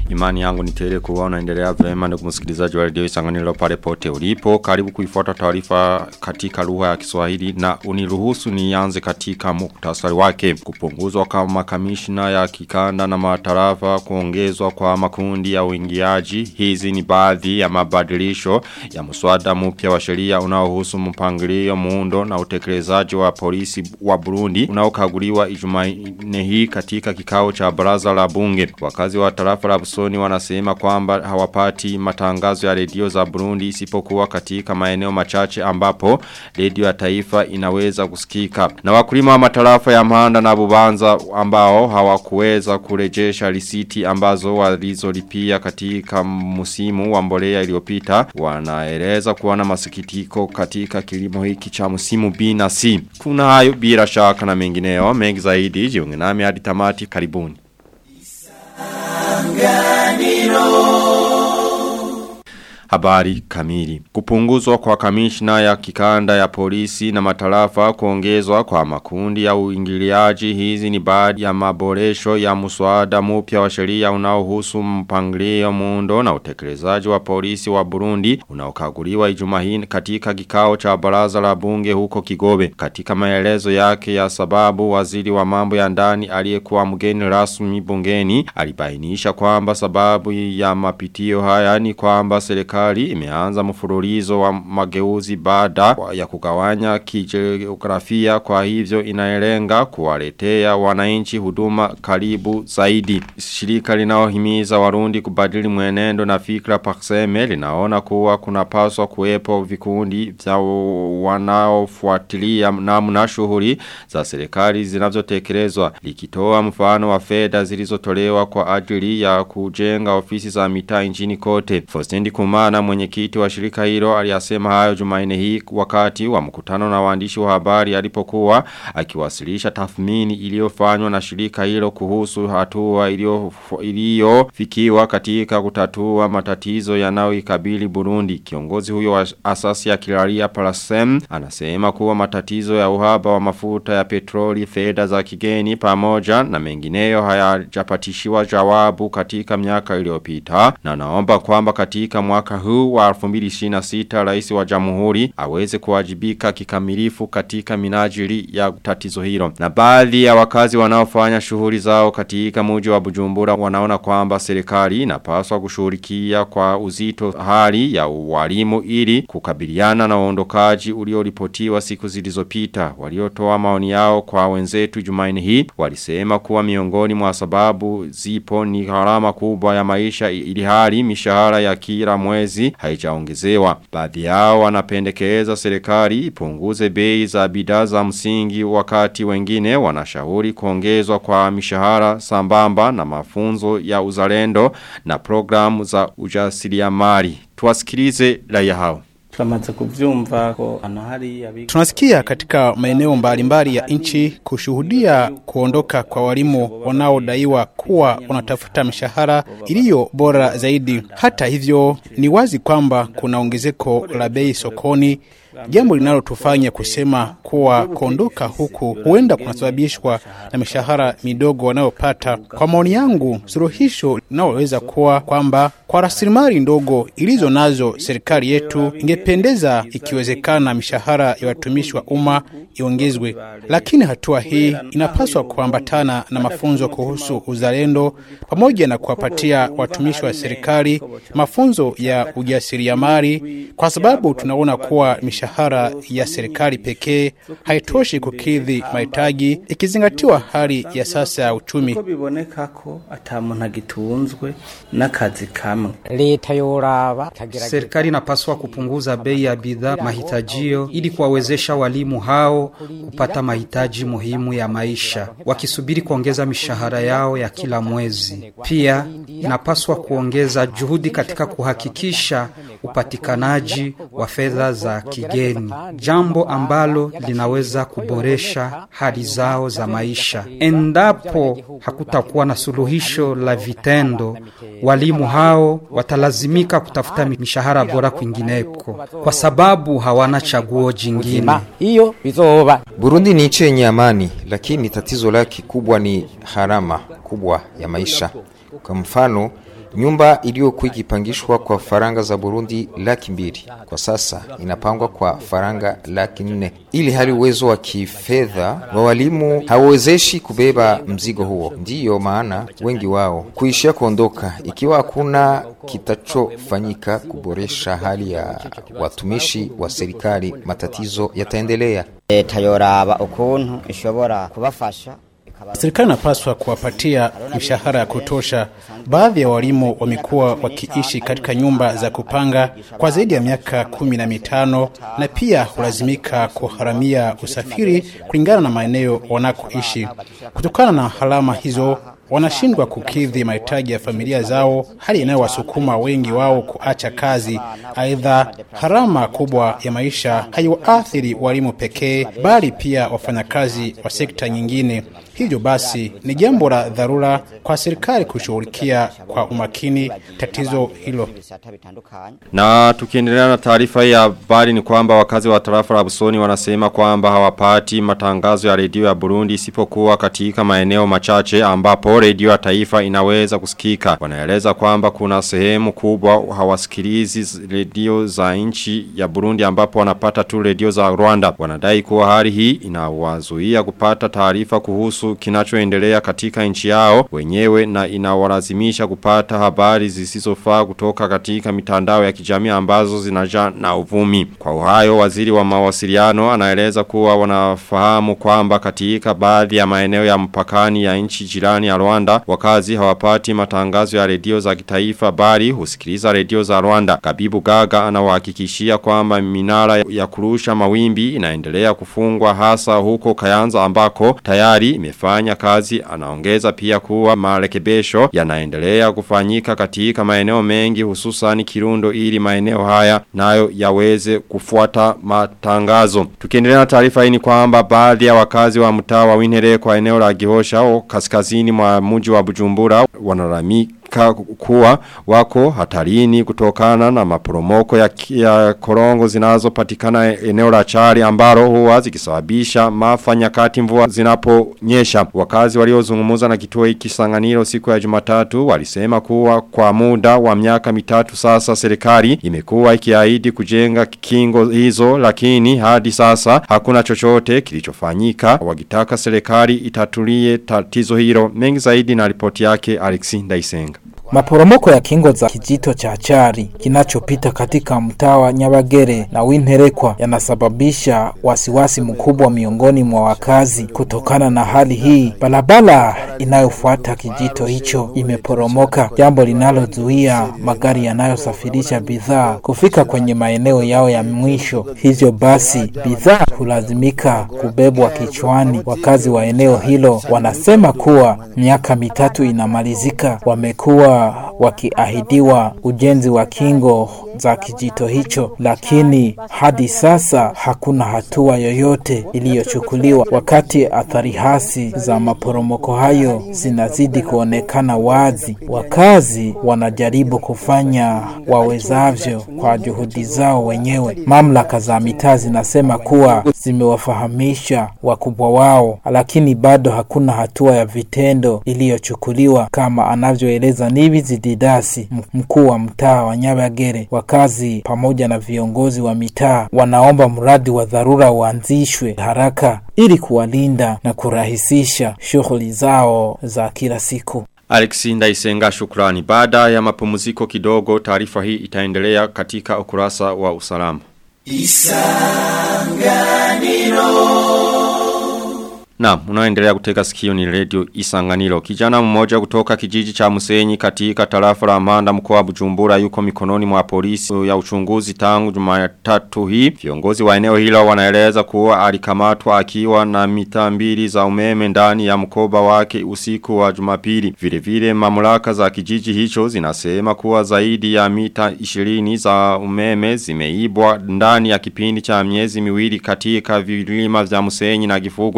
Imani yangu ni tele kuwa unaendelea vema ndugu msikilizaji wa redio Isanganiro pale pote ulipo. Karibu kuifuata taarifa katika lugha ya Kiswahili na uniruhusu nianze katika muktasari wake. Kupunguzwa kwa makamishna ya kikanda na matarafa kuongezwa kwa makundi ya uingiaji. Hizi ni baadhi ya mabadilisho ya mswada mpya wa sheria unaohusu mpangilio muundo na utekelezaji wa polisi wa Burundi unaokaguliwa Ijumanne hii katika kikao cha baraza la bunge. Wakazi wa tarafa la Busoni wanasema kwamba hawapati matangazo ya redio za Burundi isipokuwa katika maeneo machache ambapo redio ya taifa inaweza kusikika. Na wakulima wa matarafa ya Mahanda na Bubanza ambao hawakuweza kurejesha risiti ambazo walizolipia katika musimu wa mbolea iliyopita wanaeleza kuwa na masikitiko katika kilimo hiki cha musimu B na C. Kuna hayo bila shaka na mengineo mengi zaidi jiunge nami hadi tamati karibuni. Habari kamili. Kupunguzwa kwa kamishna ya kikanda ya polisi na matarafa kuongezwa kwa makundi ya uingiliaji hizi ni baadhi ya maboresho ya muswada mpya wa sheria unaohusu mpangilio muundo na utekelezaji wa polisi wa Burundi unaokaguliwa Ijumaa hii katika kikao cha baraza la bunge huko Kigobe. Katika maelezo yake ya sababu waziri wa mambo ya ndani aliyekuwa mgeni rasmi bungeni alibainisha kwamba sababu ya mapitio haya ni kwamba serikali serikali imeanza mfululizo wa mageuzi baada ya kugawanya kijiografia kwa hivyo inaelenga kuwaletea wananchi huduma karibu zaidi. Shirika linaohimiza warundi kubadili mwenendo na fikra pakseme linaona kuwa kunapaswa kuwepo vikundi vya wanaofuatilia namna shughuli za serikali zinavyotekelezwa likitoa mfano wa fedha zilizotolewa kwa ajili ya kujenga ofisi za mitaa nchini kote. Fostendi Kumana na mwenyekiti wa shirika hilo aliyasema hayo Jumanne hii wakati wa mkutano na waandishi wa habari alipokuwa akiwasilisha tathmini iliyofanywa na shirika hilo kuhusu hatua iliyofikiwa katika kutatua matatizo yanayoikabili Burundi. Kiongozi huyo wa asasi ya Kilaria Palasem anasema kuwa matatizo ya uhaba wa mafuta ya petroli, fedha za kigeni pamoja na mengineyo hayajapatishiwa jawabu katika miaka iliyopita na naomba kwamba katika mwaka huu wa 2026 rais wa jamhuri aweze kuwajibika kikamilifu katika minajili ya tatizo hilo. Na baadhi ya wakazi wanaofanya shughuli zao katika mji wa Bujumbura wanaona kwamba serikali inapaswa kushughulikia kwa uzito hali ya walimu ili kukabiliana na uondokaji ulioripotiwa siku zilizopita. Waliotoa maoni yao kwa wenzetu Jumanne hii walisema kuwa miongoni mwa sababu zipo ni gharama kubwa ya maisha ili hali mishahara ya kila mwezi haijaongezewa. Baadhi yao wanapendekeza serikali ipunguze bei za bidhaa za msingi wakati wengine wanashauri kuongezwa kwa mishahara sambamba na mafunzo ya uzalendo na programu za ujasiriamali. Tuwasikilize raia hao. Tunamaze kuvyumva ko hano hari Tunasikia katika maeneo mbalimbali ya nchi kushuhudia kuondoka kwa walimu wanaodaiwa kuwa wanatafuta mishahara iliyo bora zaidi. Hata hivyo, ni wazi kwamba kuna ongezeko la bei sokoni, jambo linalotufanya kusema kuwa kuondoka huku huenda kunasababishwa na mishahara midogo wanayopata. Kwa maoni yangu, suluhisho linaloweza kuwa kwamba kwa rasilimali ndogo ilizo nazo serikali yetu ingependeza ikiwezekana mishahara ya watumishi wa umma iongezwe, lakini hatua hii inapaswa kuambatana na mafunzo kuhusu uzalendo pamoja na kuwapatia watumishi wa serikali mafunzo ya ujasiriamali, kwa sababu tunaona kuwa mishahara ya serikali pekee haitoshi kukidhi mahitaji ikizingatiwa hali ya sasa ya uchumi. ko biboneka ko ata muntu agitunzwe n'akazi kamwe leta yoraba ikagerageza Serikali inapaswa kupunguza bei ya bidhaa mahitajio ili kuwawezesha walimu hao kupata mahitaji muhimu ya maisha wakisubiri kuongeza mishahara yao ya kila mwezi. Pia inapaswa kuongeza juhudi katika kuhakikisha upatikanaji wa fedha za kigeni, jambo ambalo linaweza kuboresha hali zao za maisha. Endapo hakutakuwa na suluhisho la vitendo, walimu hao watalazimika kutafuta mishahara bora kwingineko kwa sababu hawana chaguo jingine. ma hiyo bizoba Burundi ni nchi yenye amani, lakini tatizo lake kubwa ni gharama kubwa ya maisha. Kwa mfano, Nyumba iliyokuwa ikipangishwa kwa faranga za Burundi laki mbili kwa sasa inapangwa kwa faranga laki nne ili hali uwezo wa kifedha wa walimu hauwezeshi kubeba mzigo huo. Ndiyo maana wengi wao kuishia kuondoka ikiwa hakuna kitachofanyika kuboresha hali ya watumishi wa serikali, matatizo yataendelea. leta yoraba ukuntu ishobora kubafasha Serikali inapaswa kuwapatia mishahara ya kutosha. Baadhi ya walimu wamekuwa wakiishi katika nyumba za kupanga kwa zaidi ya miaka kumi na mitano na pia hulazimika kuharamia usafiri kulingana na maeneo wanakoishi. Kutokana na halama hizo, wanashindwa kukidhi mahitaji ya familia zao, hali inayowasukuma wengi wao kuacha kazi. Aidha, harama kubwa ya maisha haiwaathiri walimu pekee, bali pia wafanyakazi wa sekta nyingine. Hivyo basi ni jambo la dharura kwa serikali kushughulikia kwa umakini tatizo hilo. ibisata bitandukanye Na tukiendelea na taarifa hii ya habari ni kwamba wakazi wa tarafa la Busoni wanasema kwamba hawapati matangazo ya redio ya Burundi isipokuwa katika maeneo machache ambapo redio ya taifa inaweza kusikika. Wanaeleza kwamba kuna sehemu kubwa hawasikilizi z- redio za nchi ya Burundi ambapo wanapata tu redio za Rwanda. Wanadai kuwa hali hii inawazuia kupata taarifa kuhusu kinachoendelea katika nchi yao wenyewe na inawalazimisha kupata habari zisizofaa kutoka katika mitandao ya kijamii ambazo zinaja na uvumi. Kwa uhayo waziri wa mawasiliano anaeleza kuwa wanafahamu kwamba katika baadhi ya maeneo ya mpakani ya nchi jirani ya Rwanda wakazi hawapati matangazo ya redio za kitaifa bali husikiliza redio za Rwanda. Kabibu Gaga anawahakikishia kwamba minara ya kurusha mawimbi inaendelea kufungwa hasa huko Kayanza ambako tayari imefanya kazi. Anaongeza pia kuwa marekebisho yanaendelea kufanyika katika maeneo mengi hususan Kirundo ili maeneo haya nayo yaweze kufuata matangazo. Tukiendelea na taarifa hii ni kwamba baadhi ya wakazi wa mtaa wa Winere kwa eneo la Gihosha o kaskazini mwa mji wa Bujumbura wanalamika kuwa wako hatarini kutokana na maporomoko ya, ya korongo zinazopatikana eneo la chari ambaro huwa zikisababisha maafa nyakati mvua zinaponyesha. Wakazi waliozungumza na kituo hiki Sanganiro siku ya Jumatatu walisema kuwa kwa muda wa miaka mitatu sasa serikali imekuwa ikiahidi kujenga kingo hizo lakini hadi sasa hakuna chochote kilichofanyika wakitaka serikali itatulie tatizo hilo mengi zaidi na ripoti yake Alexi Ndaisenga. Maporomoko ya kingo za kijito cha Chari kinachopita katika mtaa wa Nyabagere na Winterekwa yanasababisha wasiwasi mkubwa miongoni mwa wakazi. Kutokana na hali hii, barabara inayofuata kijito hicho imeporomoka, jambo linalozuia magari yanayosafirisha bidhaa kufika kwenye maeneo yao ya mwisho. Hivyo basi, bidhaa hulazimika kubebwa kichwani. Wakazi wa eneo hilo wanasema kuwa miaka mitatu inamalizika, wamekuwa wakiahidiwa ujenzi wa kingo za kijito hicho, lakini hadi sasa hakuna hatua yoyote iliyochukuliwa, wakati athari hasi za maporomoko hayo zinazidi kuonekana wazi. Wakazi wanajaribu kufanya wawezavyo kwa juhudi zao wenyewe. Mamlaka za mitaa zinasema kuwa zimewafahamisha wakubwa wao, lakini bado hakuna hatua ya vitendo iliyochukuliwa, kama anavyoeleza Nibizi Didasi, mkuu wa mtaa wa Nyabagere. Wakazi pamoja na viongozi wa mitaa wanaomba mradi wa dharura uanzishwe haraka ili kuwalinda na kurahisisha shughuli zao za kila siku. Alexi Ndaisenga shukrani. Baada ya mapumziko kidogo taarifa hii itaendelea katika ukurasa wa usalama. Na unaendelea kutega sikio ni radio Isanganiro. Kijana mmoja kutoka kijiji cha Musenyi katika tarafa la Manda mkoa wa Bujumbura yuko mikononi mwa polisi ya uchunguzi tangu Jumatatu hii. Viongozi wa eneo hilo wanaeleza kuwa alikamatwa akiwa na mita mbili za umeme ndani ya mkoba wake usiku wa Jumapili. Vile vile mamlaka za kijiji hicho zinasema kuwa zaidi ya mita 20 za umeme zimeibwa ndani ya kipindi cha miezi miwili katika vilima vya Musenyi na Gifugwe. Waka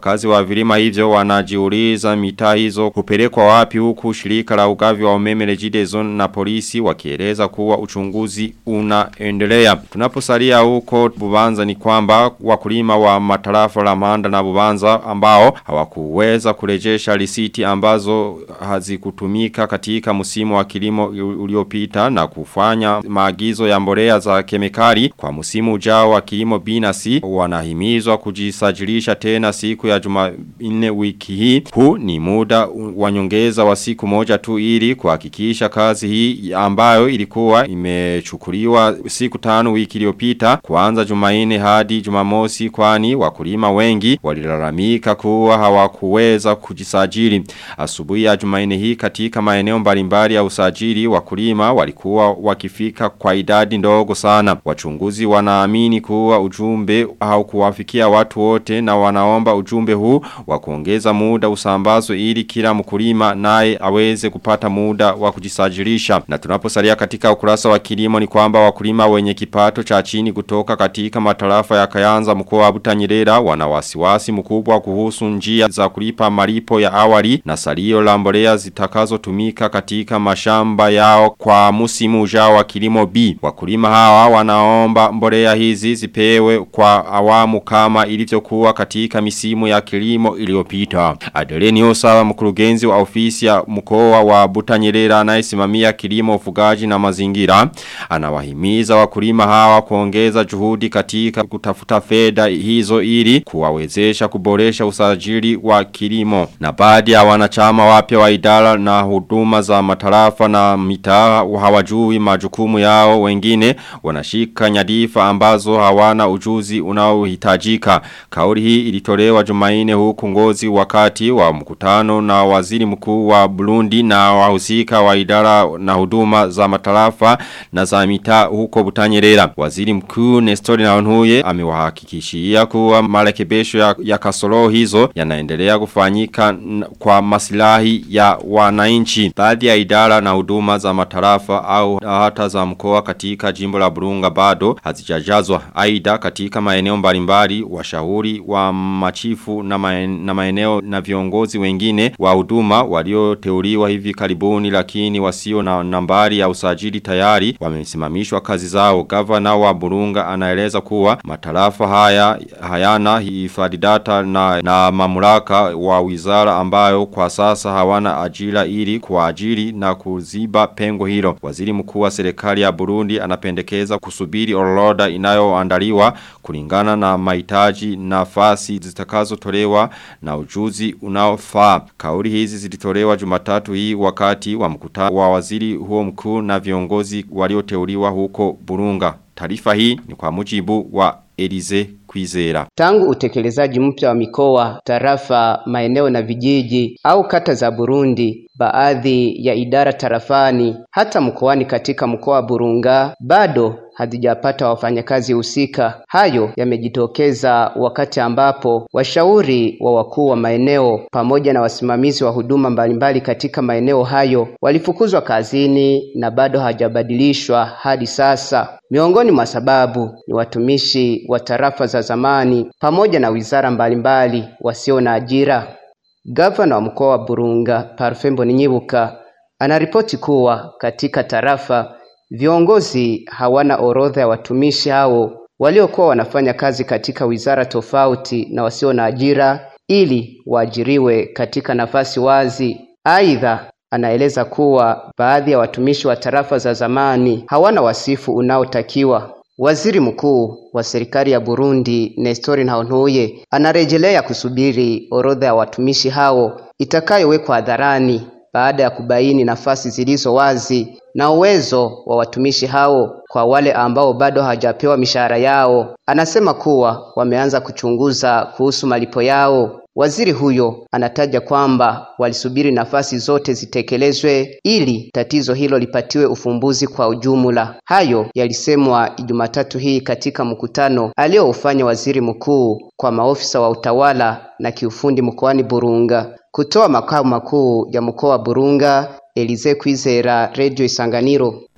wakazi wa vilima hivyo wanajiuliza mitaa hizo kupelekwa wapi huku shirika la ugavi wa umeme Regideso na polisi wakieleza kuwa uchunguzi unaendelea. Tunaposalia huko Bubanza ni kwamba wakulima wa matarafa la Manda na Bubanza ambao hawakuweza kurejesha risiti ambazo hazikutumika katika msimu wa kilimo uliopita na kufanya maagizo ya mbolea za kemikali kwa msimu ujao wa kilimo binasi wanahimizwa kujisajilisha tena siku ya Jumanne wiki hii. Huu ni muda wa nyongeza wa siku moja tu ili kuhakikisha kazi hii ambayo ilikuwa imechukuliwa siku tano wiki iliyopita kuanza Jumanne hadi Jumamosi kwani wakulima wengi walilalamika kuwa hawakuweza kujisajili. Asubuhi ya Jumanne hii katika maeneo mbalimbali ya usajili wakulima walikuwa wakifika kwa idadi ndogo sana. Wachunguzi wanaamini kuwa ujumbe haukuwafikia watu wote na wanaomba ujumbe huu wa kuongeza muda usambazo ili kila mkulima naye aweze kupata muda wa kujisajilisha. Na tunaposalia katika ukurasa wa kilimo ni kwamba wakulima wenye kipato cha chini kutoka katika matarafa ya Kayanza mkoa wa Butanyerera wana wasiwasi mkubwa kuhusu njia za kulipa malipo ya awali na salio la mbolea zitakazotumika katika mashamba yao kwa musimu ujao wa kilimo B. Wakulima hawa wanaomba mbolea hizi zipewe kwa awamu kama ilivyokuwa katika misimu ya kilimo iliyopita. Adeleni Osawa mkurugenzi wa ofisi ya mkoa wa Butanyerera anayesimamia kilimo ufugaji na mazingira anawahimiza wakulima hawa kuongeza juhudi katika kutafuta fedha hizo ili kuwawezesha kuboresha usajili wa kilimo. Na baadhi ya wanachama wapya wa idara na huduma za matarafa na mitaa hawajui majukumu yao wengine wanashika nyadifa ambazo hawana ujuzi unaohitajika. Kauli hii ilitolewa Jumaine huku ngozi wakati wa mkutano na waziri mkuu wa Burundi na wahusika wa idara na huduma za matarafa na za mitaa huko Butanyerera. Waziri mkuu Nestor Naonhuye amewahakikishia kuwa marekebisho ya, ya kasoro hizo yanaendelea kufanyika kwa masilahi ya wananchi. Baadhi ya idara na huduma za matarafa au hata za mkoa katika jimbo la Burunga bado hazijajazwa. Aida katika maeneo mbalimbali washauri wa machifu na, maen, na maeneo na viongozi wengine wa huduma walioteuliwa hivi karibuni lakini wasio na nambari ya usajili tayari wamesimamishwa kazi zao. Gavana wa Burunga anaeleza kuwa matarafa haya hayana hifadhi data na, na mamlaka wa wizara ambayo kwa sasa hawana ajira ili kuajiri na kuziba pengo hilo. Waziri mkuu wa serikali ya Burundi anapendekeza kusubiri orodha inayoandaliwa kulingana na mahitaji nafasi zitakazotolewa na ujuzi unaofaa. Kauli hizi zilitolewa Jumatatu hii wakati wa mkutano wa waziri huo mkuu na viongozi walioteuliwa huko Burunga. Taarifa hii ni kwa mujibu wa Elize Kwizera. Tangu utekelezaji mpya wa mikoa, tarafa, maeneo na vijiji au kata za Burundi, baadhi ya idara tarafani hata mkoani katika mkoa wa Burunga bado hazijapata wafanyakazi husika. Hayo yamejitokeza wakati ambapo washauri wa wakuu wa maeneo pamoja na wasimamizi wa huduma mbalimbali katika maeneo hayo walifukuzwa kazini na bado hawajabadilishwa hadi sasa. Miongoni mwa sababu ni watumishi wa tarafa za zamani pamoja na wizara mbalimbali wasio na ajira. Gavana wa mkoa wa Burunga Parfait Mbonyibuka anaripoti kuwa katika tarafa viongozi hawana orodha ya watumishi hao waliokuwa wanafanya kazi katika wizara tofauti na wasio na ajira ili waajiriwe katika nafasi wazi. Aidha, anaeleza kuwa baadhi ya watumishi wa tarafa za zamani hawana wasifu unaotakiwa. Waziri mkuu wa serikali ya Burundi Nestor Ntahontuye anarejelea kusubiri orodha ya watumishi hao itakayowekwa hadharani baada ya kubaini nafasi zilizo wazi na uwezo wa watumishi hao kwa wale ambao bado hawajapewa mishahara yao. Anasema kuwa wameanza kuchunguza kuhusu malipo yao. Waziri huyo anataja kwamba walisubiri nafasi zote zitekelezwe ili tatizo hilo lipatiwe ufumbuzi kwa ujumla. Hayo yalisemwa Jumatatu hii katika mkutano alioufanya waziri mkuu kwa maofisa wa utawala na kiufundi mkoani Burunga. Kutoa makao makuu ya mkoa wa Burunga, Elize Kwizera, Radio Isanganiro.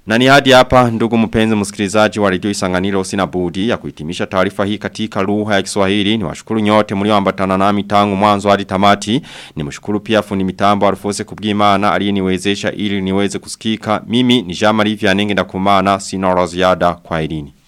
Na ni hadi hapa ndugu mpenzi msikilizaji wa redio Isanganiro sina budi ya kuhitimisha taarifa hii katika lugha ya Kiswahili. Ni washukuru nyote mlioambatana nami tangu mwanzo hadi tamati. Ni mshukuru pia fundi mitambo Alfose Kubwimana aliyeniwezesha ili niweze kusikika. Mimi ni Jean Marie Vianenge ndakumana sina la ziada kwa elini.